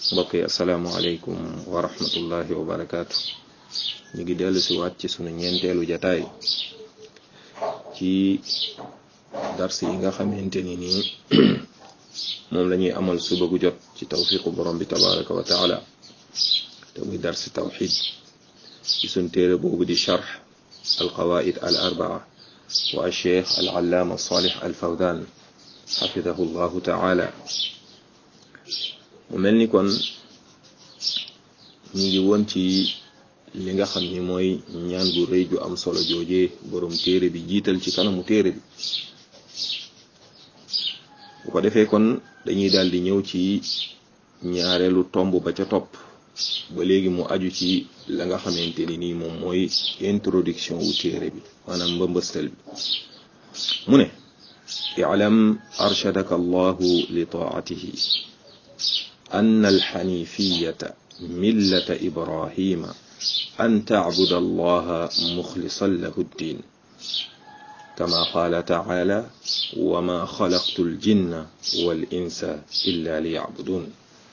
mbokk yi asalaamaaleykum wa rahmatullahi wa barakaatu ñu ngi dellu si waat ci sunu ñeenteelu jataay ci dars yi nga xamante ni nii moom la ñuy amal suba gu jot ci tawfiqu borom bi tabaraka wa taala te muy darsi tawxid ci sun téere boobu di charx alqawaid al arbaa wa cheikh al allaama salih al fawdan xafidahu llahu taala mu mel ni kon ñu ngi woon ci li nga xam ni mooy ñaan gu rëy ju am solo joojee borom téere bi jiital ci kanamu téere bi bu ko defee kon dañuy daal di ñëw ci ñaareelu tomb ba ca topp ba léegi mu aju ci la nga xamante ni nii moom mooy introduction wu téere bi maanaam mbëmbëstal bi mu ne i'lam arshadaka allahu li taatihi أن الحنيفية ملة إبراهيم أن تعبد الله مخلصا له الدين كما قال تعالى وما خلقت الجن والإنس إلا ليعبدون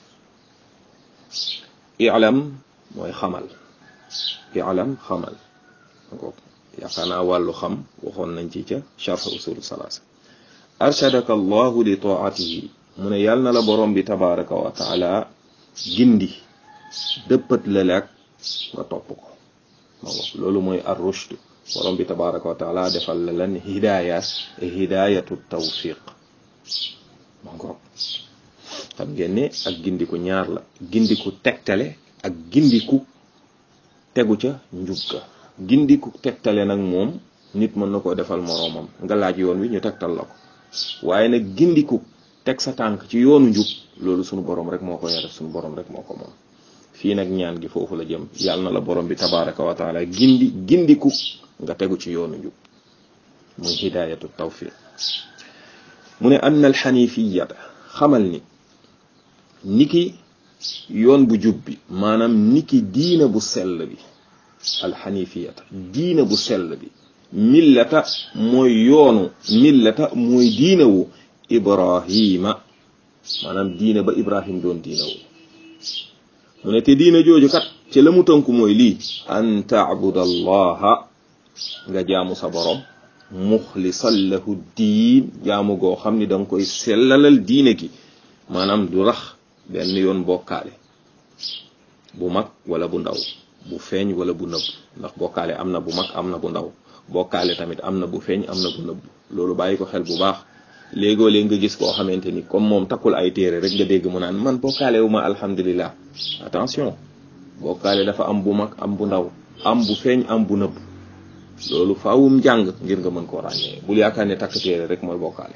اعلم mooy xamal اعلم xamal yaakaar naa wàllu xam waxoon nañ ci ca charh usul salaasa arshadaka allahu li taatihi mu ne yàlla na la borom bi tabaraka wa taala gindi dëppat la ak nga topp ko ma ngo loolu mooy ar rushd borom bi tabaraka wa taala defal la lan hidaaya hidaayatu tawfiq ma ngoog xam ngeen ne ak gindiku ñaar la gindiku tegtale ak gindiku tegu ca njub ga gindiku tegtale nag moom nit mën na koo defal moroomam nga laaj yoon wi ñu tegtal la ko waaye nag gindiku teg sa tànk ci yoonu njub loolu sunu borom rek moo ko yore sunu borom rek moo ko moom fii nag ñaan gi foofu la jëm yàlla na la borom bi tabaraka wa taala gindi gindiku nga tegu ci yoonu njub muy hidayatu tawfiq mu ne anna alxanifiyata xamal ni niki yoon bu jub bi maanaam niki diina bu sell bi alxanifiyata diina bu sell bi millata mooy yoonu millata mooy diina wu ibrahima maanaam diina ba ibrahim doon diina wu mu ne te diina jooju kat ci la mu tënku mooy lii an taabuda allaha nga jaamu sa borom muxlisan lahu diin jaamu goo xam ni danga koy sellalal diine gi maanaam du rax benn yoon bokkaale bu mag wala bu ndaw bu feeñ wala bu nëbb ndax bokkaale am na bu mag am na bu ndaw bokkaale tamit am na bu feeñ am na bu nëbb loolu bàyyi ko xel bu baax léegoo léeg nga gis koo xamante ni comme moom takkul ay téere rek nga dégg mu naan man bokkaale wu ma alhamdulilah attention bokkaale dafa am bu mag am bu ndaw am bu feeñ am bu nëbb loolu faawum jàng ngir nga mën koo ràññee bul yaakaar ne takk téere rek mooy bokkaale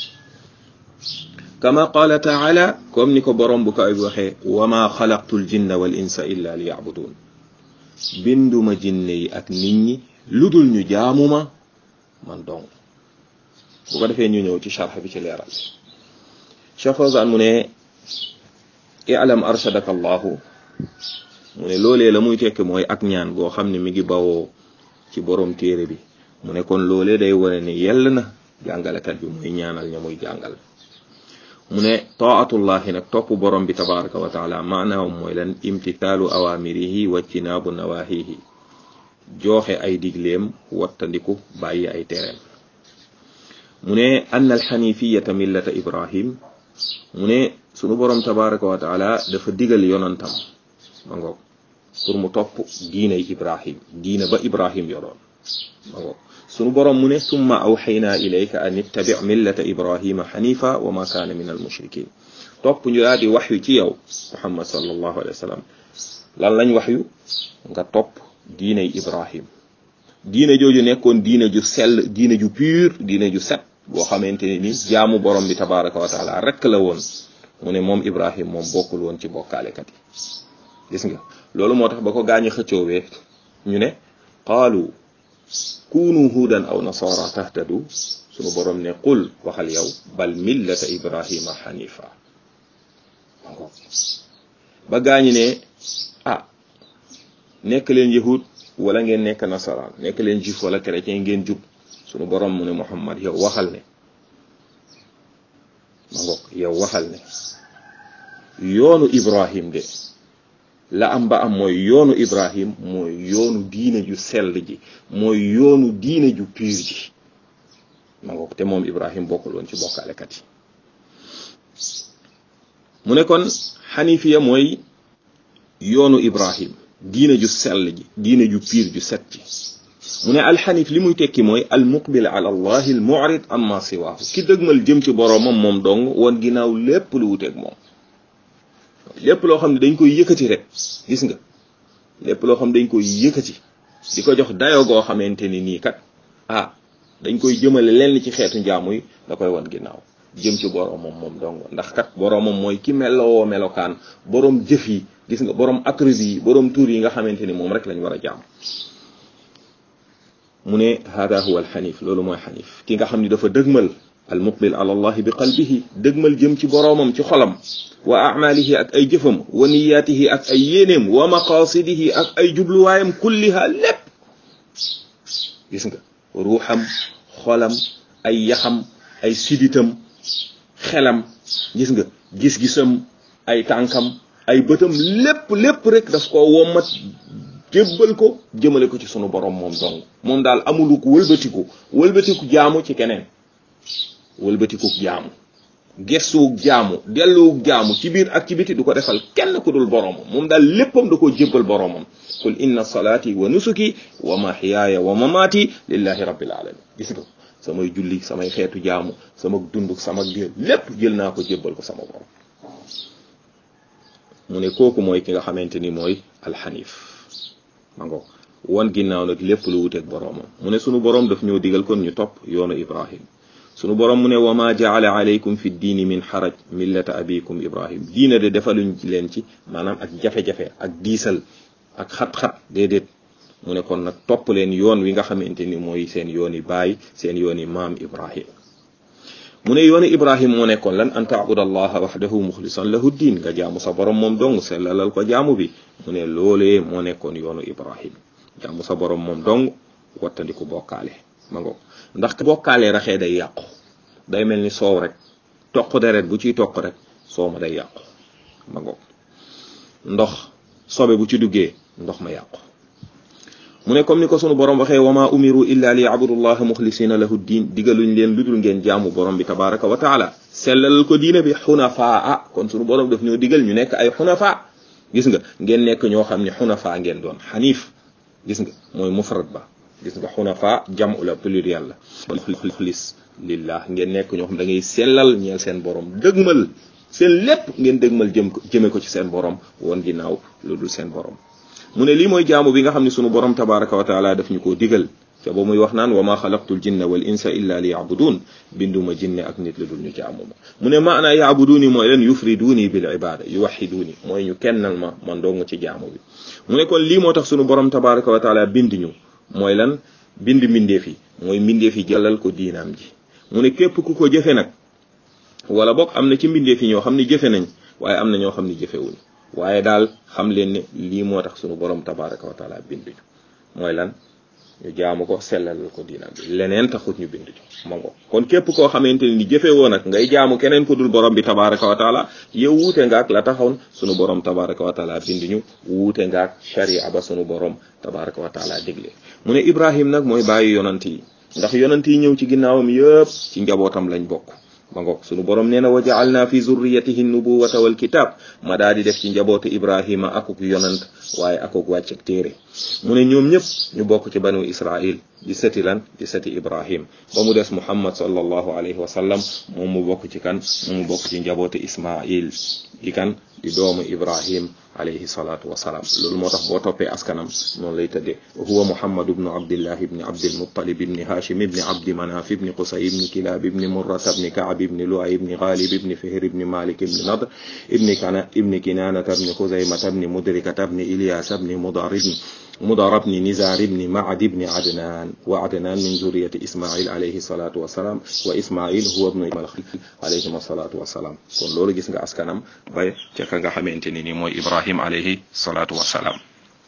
kama qaala taala comme ni ko borom bu kaw bi waxee wa ma xalaqtu l jinna wal insa illa li yabudun binduma jinne yi ak nit ñi lu dul ñu jaamuma man dong bu ko defee ñu ñëw ci charx bi ci leeral Cheikh Fawzan mu ne i'lam arshadaka allahu mu ne loolee la muy tekki mooy ak ñaan goo xam ne mi ngi bawoo ci borom téere bi mu ne kon loolee day wane ne yell na jàngalekat bi muy ñaanal ña muy jàngal mu ne taatullahi nag topp borom bi tabaraka wa taala maanaam mooy lan imtithaalu awamirihi wa ijtinaabu nawahihi jooxe ay digleem wattandiku bàyyi ay tereem mu ne ann alxanifiyata millata ibrahim mu ne sunu borom tabaraka wa taala dafa digal yonantam ma ngoog pour mu topp diinay ibrahim diina ba ibrahim yoroon ma ngoog sunu borom mu ne summa awxaynaa ilayka an ittabi millata ibrahima xanifa wa ma kaana min almushrikin topp ñu daal di waxyu ci yow muhammad sallallahu alayhi wa sallam lan lañ waxyu nga topp diinay ibrahim diine jooju nekkoon diine ju sell diine ju pur diine ju set boo xamante ne ni jaamu borom bi tabaraka wa taala rek la woon mu ne moom ibrahim moom bokkul woon ci bokkaalekat yi gis nga loolu moo tax ba ko gaañu xëccoowee ñu ne qaalu kunu huudan aw nasara tahtadu sunu borom ne qul waxal yow bal millata ibrahima xanifa ba gaañu ne ah nekk leen yahud wala ngeen nekk nasaraan nekk leen juif wala chrétien ngeen jub sunu borom mu ne muhammad yow waxal ne ma ngoog yow waxal ne yoonu ibrahim de la am ba am mooy yoonu ibrahim mooy yoonu diine ju sell ji mooy yoonu diine ju pur ji ma ngoog te moom ibrahim bokkul woon ci bokkaalekat yi mu ne kon xanifiya mooy yoonu ibrahim diine ju sell ji diine ju pur ju set ji mu ne alxanif li muy tekki mooy al muqbil ala allahi al mu'rid amma siwaahu ki dëgmal jëm ci boroomam moom dong woon ginnaaw lépp lu wuteeg moom lépp loo xam ne dañ koy yëkkati rek gis nga lépp loo xam ne dañ koy yëkkati di ko jox dayoo goo xamante ni nii kat ah dañ koy jëmale lenn ci xeetu njaamu yi da koy wan ginnaaw jëm ci boroomam moom dong ndax kat boroomam mooy ki meloo melokaan boroom jëf yi gis nga boroom attribut yi boroom tur yi nga xamante ni moom rek lañ war a jaam mu ne hada huwa alxanif loolu mooy xanif ki nga xam ni dafa dëgmal al muqbil ala allahi bi qalbihi dëgmal jëm ci boroomam ci xolam wa amalihi ak ay jëfam wa niyaatihi ak ay yéeneem wa maqasidihi ak ay jubluwaayam kulliha lépp gis nga ruuxam xolam ay yaxam ay siditam xelam gis nga gis-gisam ay tànkam ay bëtam lépp lépp rek daf ko wommat jébbal ko jëmale ko ci sunu borom moom dong moom daal amuluk wëlbatiku wëlbatiku jaamu ci keneen wëlbatiku jaamu gestuwug jaamu delluwug jaamu ci biir ak ci biti du ko defal kenn ku dul boromam moom daal léppam da koo jébbal boromam qul inna salaati wa nusuki wa mahyaaya wa mamaati lillahi rabbil alamin gis nga samay julli samay xeetu jaamu sama dunduk sama dee lépp jël naa ko jébbal ko sama borom mu ne kooku mooy ki nga xamante ni mooy alxanif ma ngo wan ginnaaw nag lépp lu wuteeg boroomam mu ne sunu boroom daf ñoo digal kon ñu topp yoonu ibrahim sunu boroom mu ne wa ma jaala alaykum fi diini min xaraj millata abikum ibrahim diina de defaluñ leen ci maanaam ak jafe-jafe ak diisal ak xat-xat déedéet mu ne kon nag topp leen yoon wi nga xamante ni mooy seen yooni baay seen yooni maam ibrahim mu ne yooni ibrahim moo nekkoon lan an taabud allaha waxdahu muxlisan lahu diin nga jaamu sa borom moom dong sellalal ko jaamu bi mu ne loolee moo nekkoon yoonu ibrahim jaamu sa borom moom dong wattandiku bokkaale ma ngoog ndax bokkaale raxee day yàqu day mel ni soow rek toq deret bu ciy toq rek soow ma day yàqu ma ngoog ndox sobe bu ci duggee ndox ma yàqu mu ne comme ni ko sunu borom waxee wama umiru illa li yabudullaha muxlisina lahu diin digaluñ leen lu dul ngeen jaamu borom bi tabaraka wa taala sellal ko diine bi xunafaa kon sunu borom daf ñoo digal ñu nekk ay xunafaa gis nga ngeen nekk ñoo xam ne xunafaa ngeen doon xaniif gis nga mooy mufrad ba gis nga xunafaa jamu la pluriel la muxlis lillah ngeen nekk ñoo xam da ngay sellal ñeel seen borom dëgmal seen lépp ngeen dëgmal jëm ko jëme ko ci seen borom woon ginnaaw lu dul seen borom mu ne lii mooy jaamu bi nga xam ne sunu borom tabaraka wa taala daf ñu koo digal te ba muy wax naan wa ma xalaqtul jinna wal insa illa li yabudun binduma jinne ak nit lu dul ñu jaamu ma mu ne maanaa yabuduni mooy leen yufriduni bil ibada yuwahiduni mooy ñu kennal ma man dong ci jaamu bi mu ne kon lii moo tax sunu borom tabaraka wa taala bind ñu mooy lan bind mbindeef yi mooy mbindeef yi jëlal ko diinaam ji mu ne képp ku ko jëfe nag wala bokk am na ci mbindeef yi ñoo xam ne jëfe nañ waaye am na ñoo xam ne jëfewuñ waaye daal xam leen ne lii moo tax sunu borom tabaraka wa taala binduñu mooy lan ñu jaamu ko sellalal ko diinam bi leneen taxut ñu binduñu ma ngo kon képp koo xamante ni jëfe woo nag ngay jaamu keneen ko dul borom bi tabaraka wa taala yow wuute ngaak la taxawn sunu borom tabaraka wa taala binduñu wuute ngaak sharia ba sunu borom tabaraka wa taala digle mu ne ibrahim nag mooy bàyyi yonant yi ndax yonant yi ñëw ci ginnaawam yëpp ci njabootam lañ bokk ma ngoog sunu borom nee na wa jaalna fi zurriyatihi nubuwata wal kitab ma daa di def ci njabootu ibrahima akuk yonant waaye akuk wàcc ak téere mu ne ñoom ñëpp ñu bokk ci banu israil di sëti lan di sëti ibrahim ba mu des muhammad sallallahu alayhi wa sallam moom mu bokk ci kan moom mu bokk ci njabootu ismail di kan di doomu ibrahim alayhi salatu wasalaam loolu moo tax boo toppee askanam noonu lay tëddee huwa muhammad ibnu abdillah ibni abdilmuttalib ibni hashim ibni abdi manaf ibni qusay ibni kilab ibni murrata ibni kaab ibni luay ibni ghalib ibni fihr ibni malik ibni nadr ibni kana ibni kinanata ibni xuzaymata ibni mudrikata ibni ilyas ibni mudar ibni مضر بن نزار بن معد بن عدنان وعدنان من ذرية إسماعيل عليه الصلاة والسلام وإسماعيل هو ابن الخليل عليه الصلاة والسلام kon loolu gis nga askanam ba ca ka nga xamante ni ni mooy Ibrahim alayhi salaatu wasalaam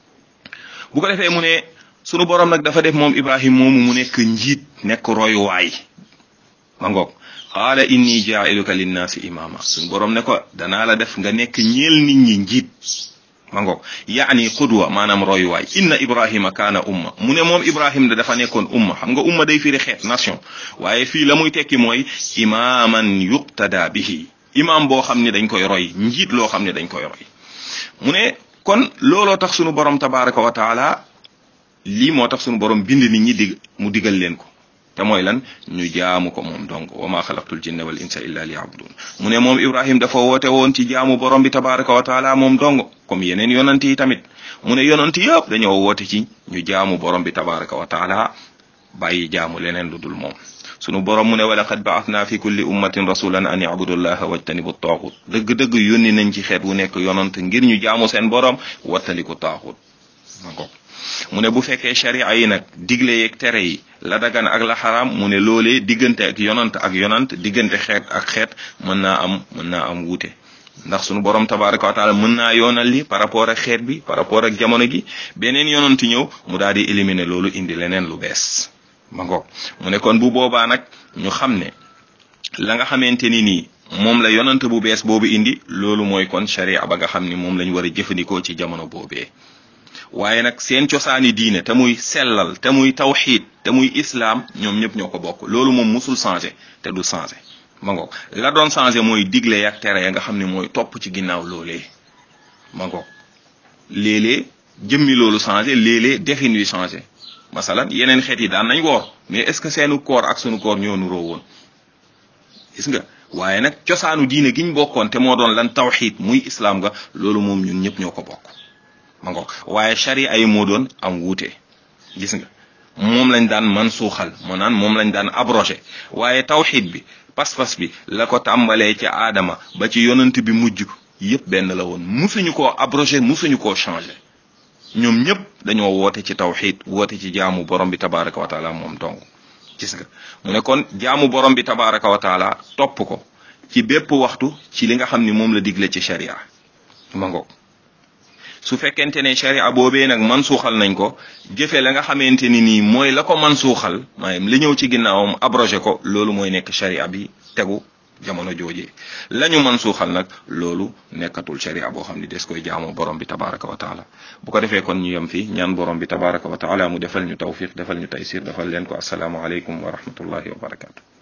bu ko defee mu ne sunu borom nag dafa def moom Ibrahim moomu mu nekk njiit nekk royuwaay ma ngoog qaala inni jaa'iluka linnaasi imaama suñ borom ne ko danaa la def nga nekk ñeel nit ñi njiit ma ngoog yaani qudwa maanaam royuwaay inna ibrahima kaana umma mu ne moom ibrahim da dafa nekkoon umma xam nga umma day firi xeet nation waaye fii la muy tekki mooy imaaman yuqtada bihi imaam boo xam ne dañ koy roy njiit loo xam ne dañ koy roy mu ne kon looloo tax sunu borom tabaraka wa taala lii moo tax sunu borom bind nit ñi dig mu digal leen ko te mooy lan ñu jaamu ko moom donc wa ma xalaqtul jinna wal insa illa liyabudun mu ne moom ibrahim dafa woote woon ci jaamu borom bi tabaraka wa taala moom dong comme yeneen yonant yi tamit mu ne yonant yëpp dañoo woote ci ñu jaamu borom bi tabaraka wa taala bàyyi jaamu leneen lu dul moom sunu borom mu ne wa laqad ba'athna fi kulli ummatin rasulan an ya'budu llaha wajtanibu taaxut dëgg-dëgg yónni nañ ci xeet wu nekk yonant ngir ñu jaamu seen borom wattaliku taaxut ma ko mu ne bu fekkee sharia yi nag digle yeeg tere yi la dagan ak la xaraam mu ne loolee diggante ak yonant ak yonant diggante xeet ak xeet mën naa am mën naa am wuute ndax sunu borom tabaraka wa taala mën naa yoonal li par rapport ak xeet bi par rapport ak jamono gi beneen yonant ñëw mu daal di éliminer loolu indi leneen lu bees ma ngoog mu ne kon bu boobaa nag ñu xam ne la nga xamante ni nii moom la yonant bu bees boobu indi loolu mooy kon sharia ba nga xam ni moom lañ war a jëfandikoo ci jamono boobee waaye nag seen cosaani diine te muy sellal te muy tawxiid te muy islaam ñoom ñëpp ñoo ko bokk loolu moom musul changé te du changé ma ngoog la doon changé mooy digle yak tere ya nga xam ne mooy topp ci ginnaaw loolee ma ngoog léeg-léeg jëmmi loolu changé léeg-léeg defin wi changé masalan yeneen xeet yi daan nañ woor mais est ce que seenu koor ak sunu koor ñoo nuroo woon gis nga waaye nag cosaanu diine giñ bokkoon te moo doon lan tawxiid muy islaam nga loolu moom ñun ñëpp ñoo ko bokk ma ngoog waaye sharia yi moo doon am wuute gis nga moom lañ daan man suuxal moo naan moom lañ daan abrogé waaye tawxiid bi pas-pas bi la ko tàmbalee ci aadama ba ci yonant bi mujj yëpp benn la woon musuñu koo abrogé musuñu koo changé ñoom ñëpp dañoo woote ci tawxiid woote ci jaamu borom bi tabaraka wa taala moom dong gis nga mu ne kon jaamu borom bi tabaraka wa taala topp ko ci bépp waxtu ci li nga xam ni moom la digle ci sharia ma ngoog su fekkente ne sharia boobee nag man suuxal nañ ko jëfe la nga xamante ni nii mooy la ko man suuxal maanaam li ñëw ci ginnaawam abrogé ko loolu mooy nekk sharia bi tegu jamono joojee la ñu man suuxal nag loolu nekkatul sharia boo xam ni des koy jaamoo borom bi tabaraka wa taala bu ko defee kon ñu yem fii ñaan borom bi tabaraka wa taala mu defal ñu tawfiq defal ñu taysir defal leen ko assalaamu aleykum wa rahmatullahi wa barakatu